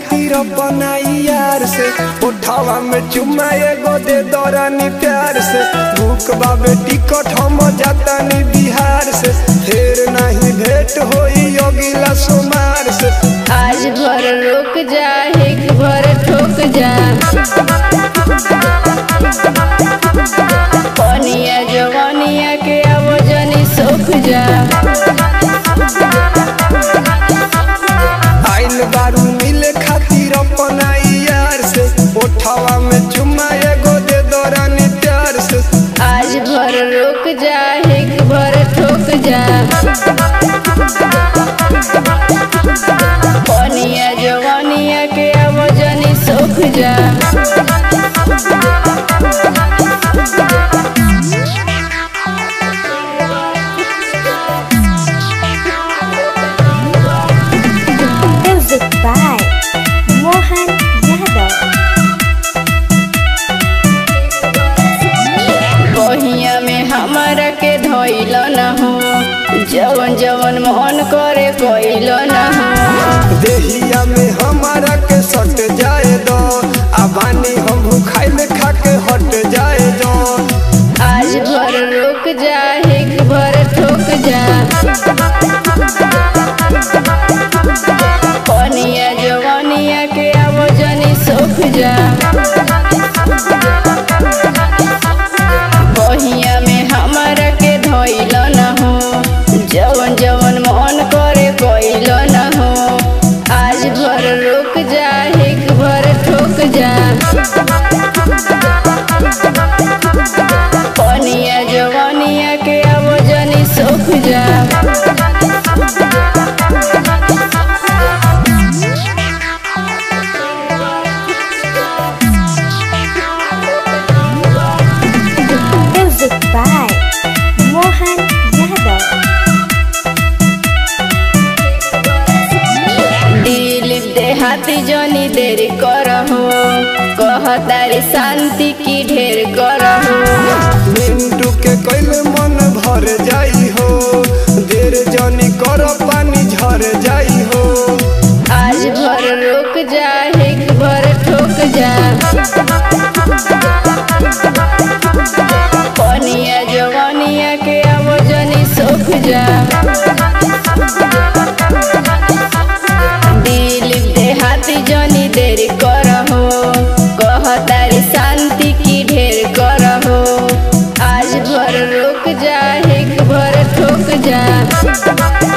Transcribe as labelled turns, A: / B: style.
A: खातिर बनाई यार से उठावा में चुम्मा एगो दे दौरानी प्यार से भूख बाबे टिकट हम जातानी बिहार से फिर नहीं भेंट होई अगिला सोमार से
B: आज भर रुक जा एक भर ठोक जा पनिया जवानिया के आवजनी सोख जा
A: आइल बारू मिले खातिर बनाई यार से उठावा में चुम्मा एगो दे दौरानी प्यार से
B: आज भर रुक जा एक भर ठोक जा पनिया जवानिया के आवजनी सोख जा
C: Music by Mohan Yadav.
B: बहिया में हमारा के धोइल न हो जवन जवन मन करे कोइल न हो
A: देहिया में हमारा के सट जाए दो अबानी हम भूखाइल खा के हट जाए दो
B: आज भर रुक जा एक भर ठोक जा पनिया जवानिया के आवजनी सोख जा बहिया में हमारा के धोइल न हो जवन जवन मन करे कोइल न हो आज भर रुक जा एक भर ठोक जा पनिया जवानिया के आवजनी सोख जा
C: Music by Mohan Yadav.
B: Dilip देहाती जनी देर करहो कहतारी शांति की ढेर करहो
A: मिंटू के कैल मन भर जाई हो देर जनी कर पानी झर जाई हो
B: आज भर रुक जा एक भर ठोक जा पनिया जवानिया के आवजनी सोख जा दिलीप देहाती जनी देर करहो कहतारी शांति की ढेर करहो आज भर रुक जा एक भर ठोक जा